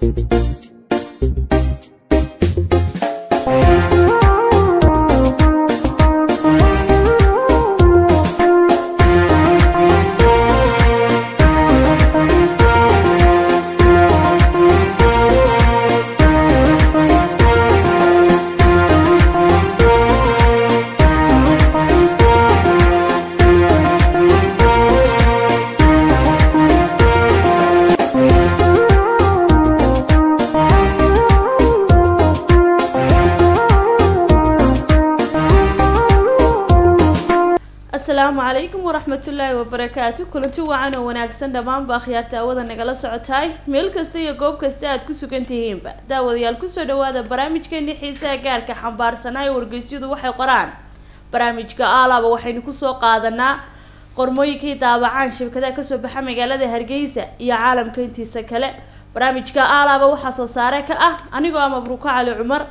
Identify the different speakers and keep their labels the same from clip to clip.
Speaker 1: asalaamu calaykum waraxmatullaahi wabarakaatu kulanti wacan oo wanaagsan dhammaanba akhyaarta awada nagala socotaay meel kasta iyo goob kasta aad ku sugan tihiinba daawadayaal kusoo dhawaada barnaamijkeeni xiisaha gaarka xambaarsanaa ee wargeysyadu waxay qoraan barnaamijka aalaaba waxaynu kusoo qaadanaa qormooyinkii daabacaan shirkadaha kasoo baxa magaalada hargeysa iyo caalamka intiisa kale barnaamijka aalaaba waxaa soo saare ka ah anigoo ah mabruuko cali cumar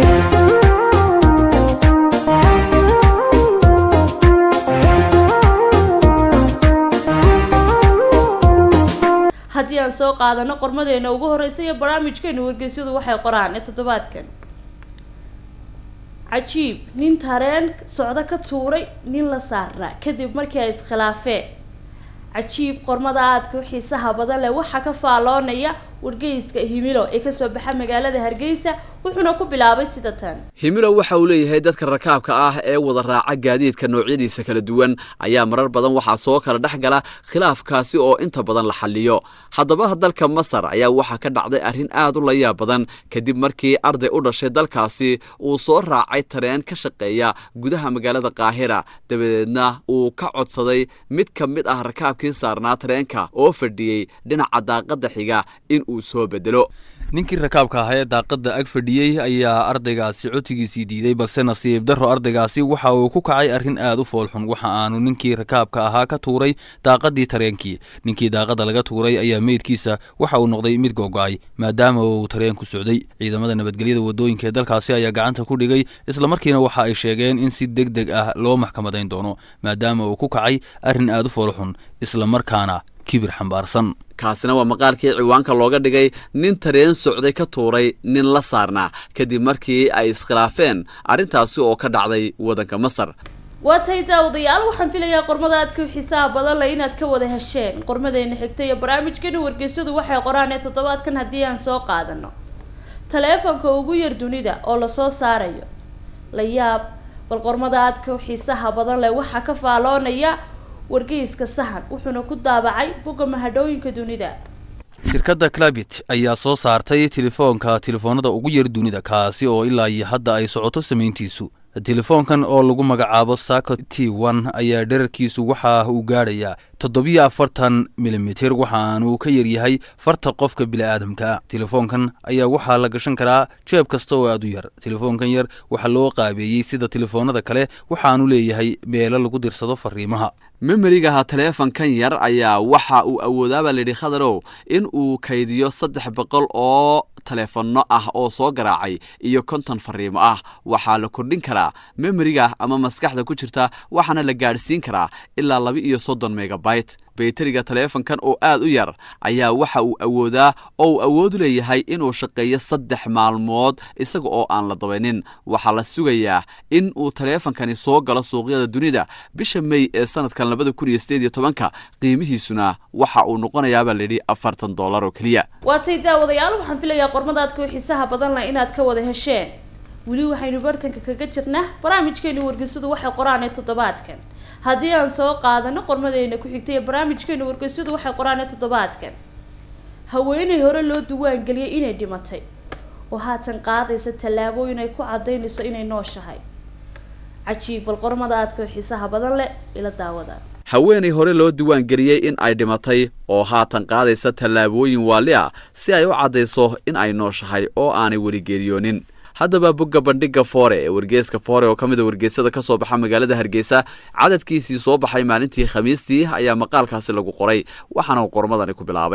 Speaker 1: haddii aan soo qaadano qormadeena ugu horeysa iyo barnaamijkeenu wargeysyadu waxay qoraan ee toddobaadkan cajiib nin tareen socdo ka tuuray nin la saarnaa kadib markii ay iskhilaafeen cajiib qormada aadka u xiisaha badan leh waxaa ka faalloonaya wargeyska himilo ee kasoo baxa magaalada hargeysa wuxuuna ku bilaabay sida tan
Speaker 2: himilo waxa uu leeyahay dadka rakaabka ah ee wada raaca gaadiidka noocyadiisa kala duwan ayaa marar badan waxaa soo kala dhex gala khilaafkaasi oo inta badan la xaliyo haddaba dalka masar ayaa waxaa ka dhacday arrin aad u layaab badan kadib markii arday u dhashay dalkaasi uu soo raacay tareen ka shaqeeya gudaha magaalada qaahira dabadeedna uu ka codsaday mid ka mid ah rakaabkii saarnaa tareenka oo fadhiyey dhinaca daaqadda xiga in uu soo bedelo
Speaker 3: ninkii rakaabka ahaa ee daaqadda ag fadhiyey ayaa ardaygaasi cotigiisii diiday balse nasiib darro ardaygaasi waxa uu ku kacay arrin aad u foolxun waxa aanu ninkii rakaabka ahaa ka tuuray daaqaddii tareenkii ninkii daaqadda laga tuuray ayaa meydkiisa waxa uu noqday mid gogo'ay maadaama uu tareenku socday ciidamada nabadgelyada waddooyinka ee dalkaasi ayaa gacanta ku dhigay islamarkiina waxa ay sheegeen in si deg deg ah loo maxkamadayn doono maadaama uu ku kacay arrin aad u foolxun islamarkaana kibir xambaarsan
Speaker 2: kaasina waa maqaalkii ciwaanka looga dhigay nin tareen socday ka tuuray nin la saarnaa kadib markii ay iskhilaafeen arrintaasi oo ka dhacday waddanka masar
Speaker 1: waa tay daawadayaal waxaan filayaa qormada aadka xiisaha badan leh inaad ka wada hesheen qormadeena xigta iyo barnaamijkeena wargeysyadu waxay qoraan ee toddobaadkan haddii aan soo qaadano taleefanka ugu yar dunida oo lasoo saarayo la yaab bal qormada aadka xiisaha badan leh waxaa ka faalloonaya wargeyska sahan wuxuuna ku daabacay bogga mahadhooyinka dunida
Speaker 3: shirkadda clabit ayaa soo saartay telefoonka telefoonada ugu yar dunida kaasi oo ilaa iyo hadda ay socoto samayntiisu telefoonkan oo lagu magacaabo sako t one ayaa dherarkiisu waxa uu gaadhayaa toddobiyo afartan milimitir waxaanuu ka yaryahay farta qofka bili-aadamka telefoonkan ayaa waxaa la gashan karaa jeeb kasta oo aad u yar telefoonkan yar waxaa loo qaabeeyey sida telefoonada kale waxaanu leeyahay meelo lagu dirsado fariimaha
Speaker 2: memerigaha taleefankan yar ayaa waxa uu awoodaabaa layidhi khadarow in uu kaydiyo saddex boqol oo taleefanno ah oo soo garaacay iyo konton fariimo ah waxaa la kordhin karaa memeriga ama maskaxda ku jirta waxaana la gaadhsiin karaa ilaa laba iyo soddon megabyte bayteriga taleefankan oo aad u yar ayaa waxa uu awoodaa oo uu awoodu leeyahay inuu shaqeeyo saddex maalmood isaga oo aan la dabaynin waxaa la sugayaa in uu taleefankani soo galo suuqyada dunida bisha mey ee sanadkan labada kun iyo sideed iyo tobanka qiimihiisuna waxa uu noqonayaabaa layidhi afartan dollar oo keliya
Speaker 1: waa tay daawadayaal waxaan filayaa qormadaadka xiisaha badan leh inaad ka wada hesheen weli waxaynu bartanka kaga jirnaa barnaamijkeenu wargeysadu waxay qoraan ee toddobaadkan haddii aan soo qaadano qormadeena ku xigtay ee barnaamijkeenu wargeysyadu waxay qoraan ee toddobaadkan haweeney hore loo duwaangeliyay inay dhimatay oo haatan qaadaysa tallaabooyin ay ku cadaynayso inay nooshahay cajiib bal qormada aadka xiisaha badan leh ila daawada
Speaker 2: haweenay hore loo diiwaangeliyey in ay dhimatay oo haatan qaadaysa tallaabooyin waali ah si ay u caddayso in ay nooshahay oo aanay weli geeriyoonin haddaba bogga bandhiga foore ee wargeeska foore oo ka mid a wargeysada ka soo baxa magaalada hargeysa cadadkiisii soo baxay maalintii khamiistii ayaa maqaalkaasi lagu qoray waxaana uu qormadani ku bilaabay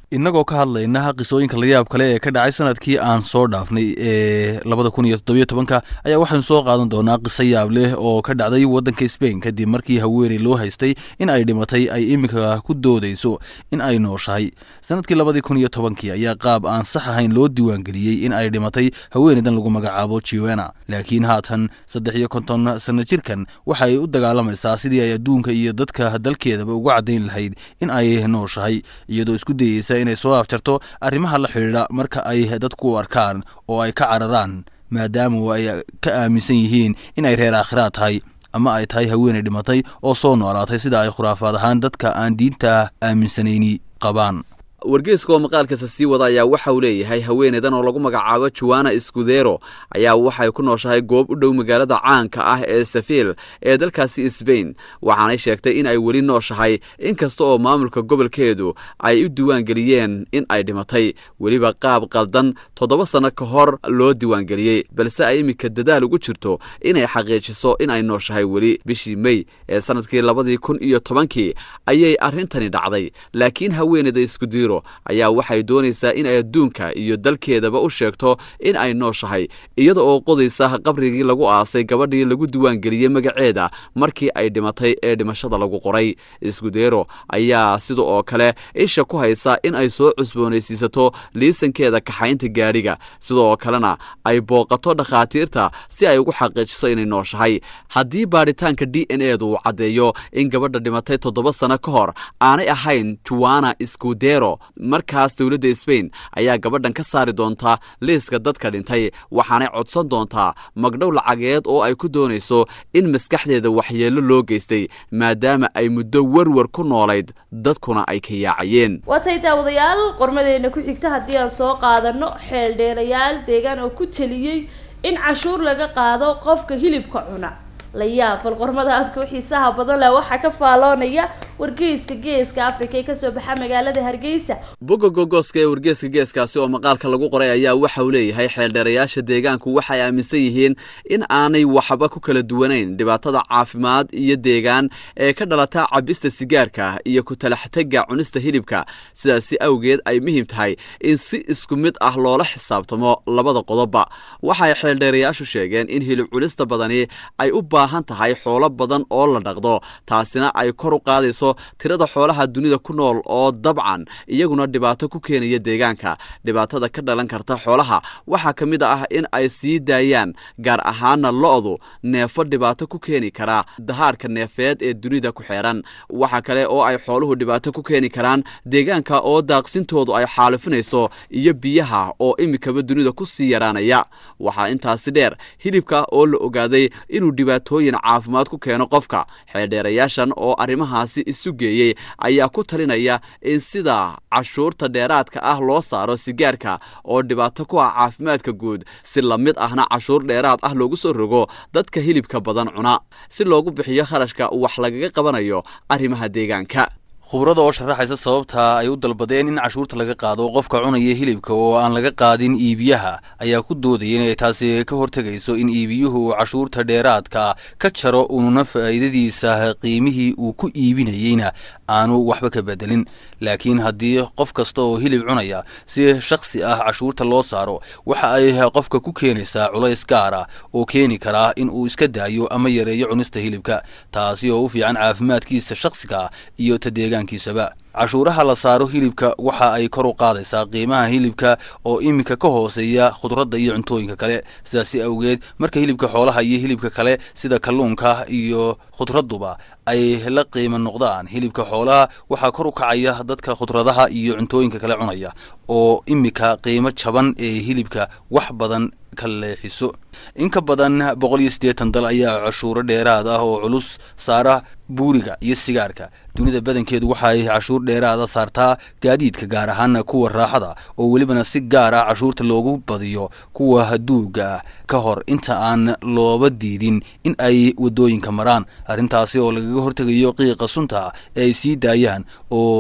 Speaker 3: innagoo ka hadlayna qisooyinka layaab kale ee ka dhacay sanadkii aan soo dhaafnay ee labada kun iyo toddobiyo tobanka ayaa waxaynu soo qaadan doonaa qiso yaab leh oo ka dhacday waddanka sbain kadib markii haweeney loo haystay in ay dhimatay ay iminka ku doodayso in ay nooshahay sanadkii labadii kun iyo tobankii ayaa qaab aan sax ahayn loo diiwaangeliyey in ay dhimatay haweeneydan lagu magacaabo jiwena laakiin haatan saddex iyo konton sanno jirkan waxa ay u dagaalamaysaa sidii ay adduunka iyo dadka dalkeedaba ugu caddayn lahayd in ay nooshahay iyadoo isku dayeysa inay soo afjarto arrimaha la xidhiidha marka ay dadku u arkaan oo ay ka cararaan maadaama ay ka aaminsan yihiin in ay reer aakhiraad tahay ama ay tahay haweeney dhimatay oo soo noolaatay sida ay khuraafaad ahaan dadka aan diinta aaminsanayni qabaan
Speaker 2: wargeyska oo maqaalkiisa sii wada ayaa waxa uu leeyahay haweeneydan oo lagu magacaabo juwana iskudero ayaa waxay ku nooshahay goob u dhow magaalada caanka ah ee safiil ee dalkaasi sbain waxaanay sheegtay in ay weli nooshahay inkasta oo maamulka gobolkeedu ay u diiwaangeliyeen in ay dhimatay weliba qaab qaldan toddoba sanno ka hor loo diiwaangeliyey balse ay iminka dadaal ugu jirto inay xaqiijiso in ay nooshahay weli bishii mey ee sanadkii labadii kun iyo tobankii ayay arrintani dhacday laakiin haweeneyda iskudiro ayaa waxay doonaysaa in ay adduunka iyo dalkeedaba u sheegto in ay nooshahay iyada oo qodaysa qabrigii lagu aasay gabadhii lagu diiwaangeliyey magaceeda markii ay dhimatay ee dhimashada lagu qoray iskudero ayaa sida oo kale isha ku haysa in ay soo cusboonaysiisato liisankeeda kaxaynta gaadhiga sidoo kalena ay booqato dhakhaatiirta si ay ugu xaqiijiso inay nooshahay haddii baadhitaanka d n edu uu caddeeyo in gabadha dhimatay toddoba sanno ka hor aanay ahayn juwana iskudero markaas dowladda sbain ayaa gabadhan ka saari doontaa liiska dadka dhintay waxaanay codsan doontaa magdhow lacageed oo ay ku doonayso in maskaxdeeda waxyeello loo geystay maadaama ay muddo warwar ku noolayd dadkuna ay ka yaacayeen
Speaker 1: waatay daawadayaal qormadeena ku xigta haddii aan soo qaadano xeeldheerayaal deegaan oo ku teliyey in cashuur laga qaado qofka hilibka cuna la yaab bal qormada aadka u xiisaha badan leh waxaa ka faaloonaya wargeyska geeska africa ee kasoo baxa magaalada hargeysa
Speaker 2: bogga gogoska ee wargeeska geeskaasi oo maqaalka lagu qoray ayaa waxa uu leeyahay xeeldheerayaasha deegaanku waxay aaminsan yihiin in aanay waxba ku kala duwanayn dhibaatada caafimaad iyo deegaan ee ka dhalata cabista sigaarka iyo ku talaxtega cunista hilibka sidaasi awgeed ay muhiim tahay in si isku mid ah loola xisaabtamo labada qodobba waxay xeeldheerayaashu sheegeen in hilib cunista badani ay u baahan tahay xoolo badan oo la dhaqdo taasina ay kor u qaadayso tirada xoolaha dunida ku nool oo dabcan iyaguna dhibaato ku keenaya deegaanka dhibaatada ka dhalan karta xoolaha waxaa ka mid ah in ay sii daayaan gaar ahaana lo-du neefo dhibaato ku keeni kara dahaarka neefeed ee dunida ku xeeran waxa kale oo ay xooluhu dhibaato ku keeni karaan deegaanka oo daaqsintoodu ay xaalifinayso iyo biyaha oo imikaba dunida ku sii yaraanaya waxaa intaasi dheer hilibka oo la ogaaday inuu dhibaatooyin caafimaad ku keeno qofka xeeldheerayaashan oo arrimahaasi isu geeyey ayaa ku talinaya in sida cashuurta dheeraadka ah loo saaro sigaarka oo dhibaato ku ah caafimaadka guud si la mid ahna cashuur dheeraad ah loogu soo rogo dadka hilibka badan cuna si loogu bixiyo kharashka wax lagaga qabanayo arrimaha deegaanka
Speaker 3: khubrada oo sharaxaysa sababta ay u dalbadeen in cashuurta laga qaado qofka cunaya hilibka oo aan laga qaadin iibiyaha ayaa ku doodaya inay taasi ka hortegayso in iibiyuhu cashuurta dheeraadka ka jaro ununa faa'iidadiisa qiimihii uu ku iibinayeyna aanu waxba ka bedelin laakiin haddii qof kasta oo hilib cunaya si shakhsi ah cashuurta loo saaro waxa ay qofka ku keenaysaa culays gaar ah oo keeni karaa in uu iska daayo ama yareeyo cunista hilibka taasi oo u fiican caafimaadkiisa shakhsiga iyo ta deegaankiisaba cashuuraha la saaro hilibka waxa ay kor u qaadaysaa qiimaha hilibka oo iminka ka hooseeya khudradda iyo cuntooyinka kale sidaasi awgeed marka hilibka xoolaha iyo hilibka kale sida kalluunka iyo khudradduba ay la qiimo noqdaan hilibka xoolaha waxaa kor u kacaya dadka khudradaha iyo cuntooyinka kale cunaya oo iminka qiimo jaban ee hilibka wax badan ka leexiso in ka badan boqol iyo siddeetan dal ayaa cashuuro dheeraad ah oo culus saara buuriga iyo sigaarka dunida badankeedu waxa ay cashuur dheeraada saartaa gaadiidka gaar ahaana kuwa raaxada oo welibana si gaar ah cashuurta loogu badiyo kuwa haduuga ah ka hor inta aan looba diidin in ay waddooyinka maraan arrintaasi oo lagaga hortegayo qiiqa sunta ee ay sii daayaan oo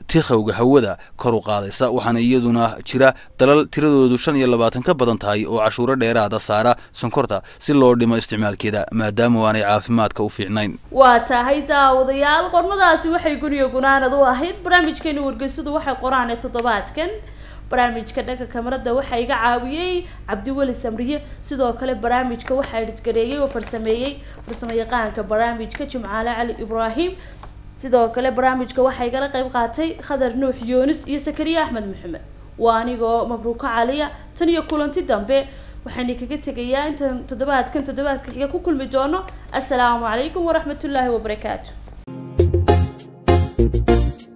Speaker 3: tikhowga hawada kor u qaadaysa waxaana iyaduna jira dalal tiradoodu shan iyo labaatan ka badan tahay oo cashuuro dheeraada saara sonkorta si loo dhimo isticmaalkeeda maadaama aanay caafimaadka u fiicnayn
Speaker 1: waa tahay daawadayaal qormadaasi waxay guniyo gunaanad u ahayd barnaamijkeeni wargeysadu waxay qoraan ee toddobaadkan barnaamijka dhanka kamarada waxaa iga caawiyey cabdiweli samriye sidoo kale barnaamijka waxaa dhidgareeyey oo farsameeyey farsamo yaqaanka barnaamijka jimcaale cali ibraahim sidoo kale barnaamijka waxaa igala qayb qaatay khadar nuux yoonis iyo sakariye axmed maxamed waa anigoo mabruuko caliya tan iyo kulanti dambe waxaan kaga tegayaa intaan toddobaadkan toddobaadka xiga ku kulmi doono assalaamu calaykum waraxmatullaahi wabarakaatu